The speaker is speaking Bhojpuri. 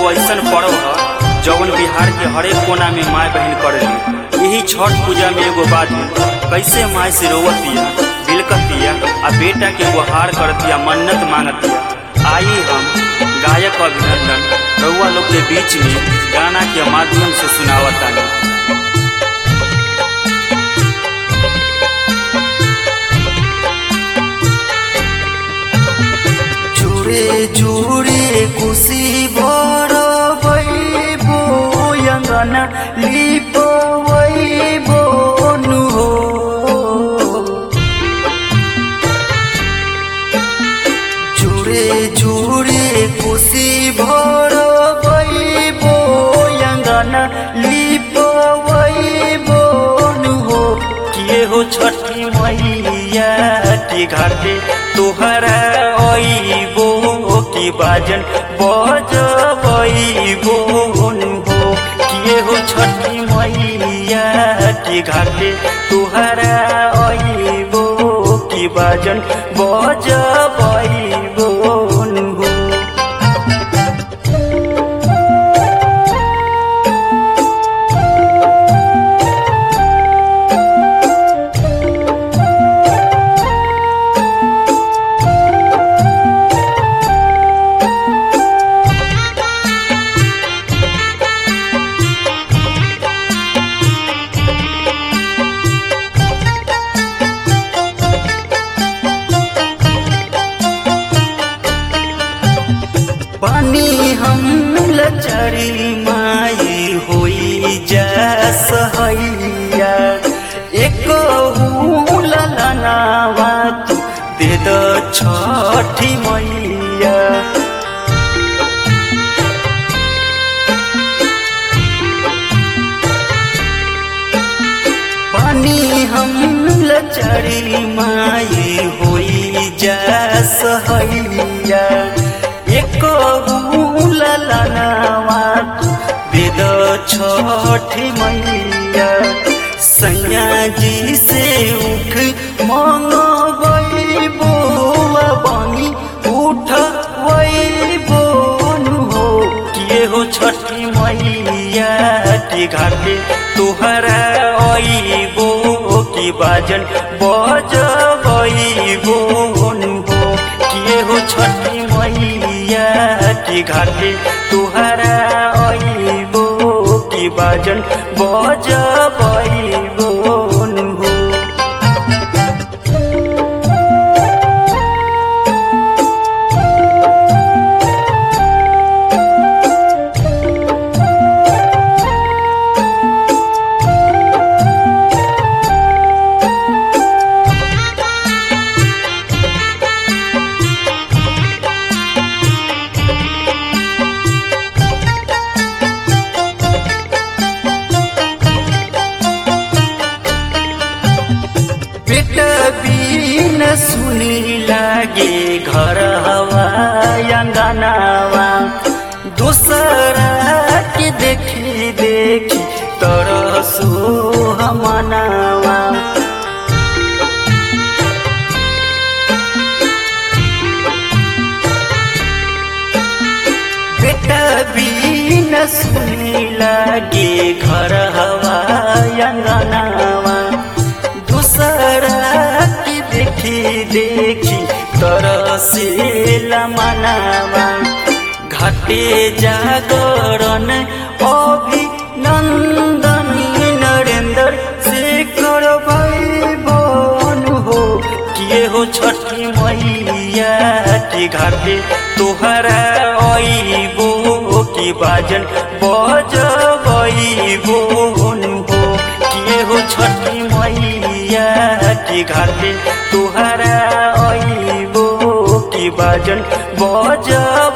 एगो ऐसन पर्व ह जौन बिहार के हरेक कोना में माय बहन करेली यही छठ पूजा में एगो बात कैसे माय से रोवतिया बिलकतिया आ बेटा के गुहार करतिया मन्नत मांगतिया आई हम गायक अभिनंदन रउआ लोग के बीच में गाना के माध्यम से सुनावतानी জুড়ে জুড়ে খুশি বড় বইব অঙ্গনা লিপ বইব নুহো জুড়ে জুড়ে খুশি বড় বইব অঙ্গনা লিপ বইব নুহো किए हो छठी मैया के घाटे तोहरा अइबो की बाजन बजबइबो हो किए हो छठी मैया के घाटे तोहरा अइबो की बाजन बजबइबो हो पानी हम लचरी माई होई जा सहैया एक ललनावा तू दे द छठी मैया पानी हम लचरी माई होई जा सहैया एक ललनावा वेद छठी मैया सैया जी से उठ मंगबो बनी उठ वैबो हो किए हो छठी मैया के घाटे तोहरा अइबो की बाजन बजबइबो हो किए हो छठी मैया के घाटे तोहरा अइबो की बाजन बजबइबो हो बेटा बिन सुनी लागे घर हवा अंगनावा दूसरा के देखी देखी तरसो हमनावा बेटा बिन सुनी लागे घर हवा अंगनावा दूसरा की देखी देखी तरसे मनावा घाटे जागरण अभिनंदन नरेंद्र शेखर भाई बन हो किए हो छठी मैया के घाटे तोहरा अइबो की बाजन बजबइबो हो किए हो छठी मैया के घाटे तोहरा अइबो की बाजन बजबइबो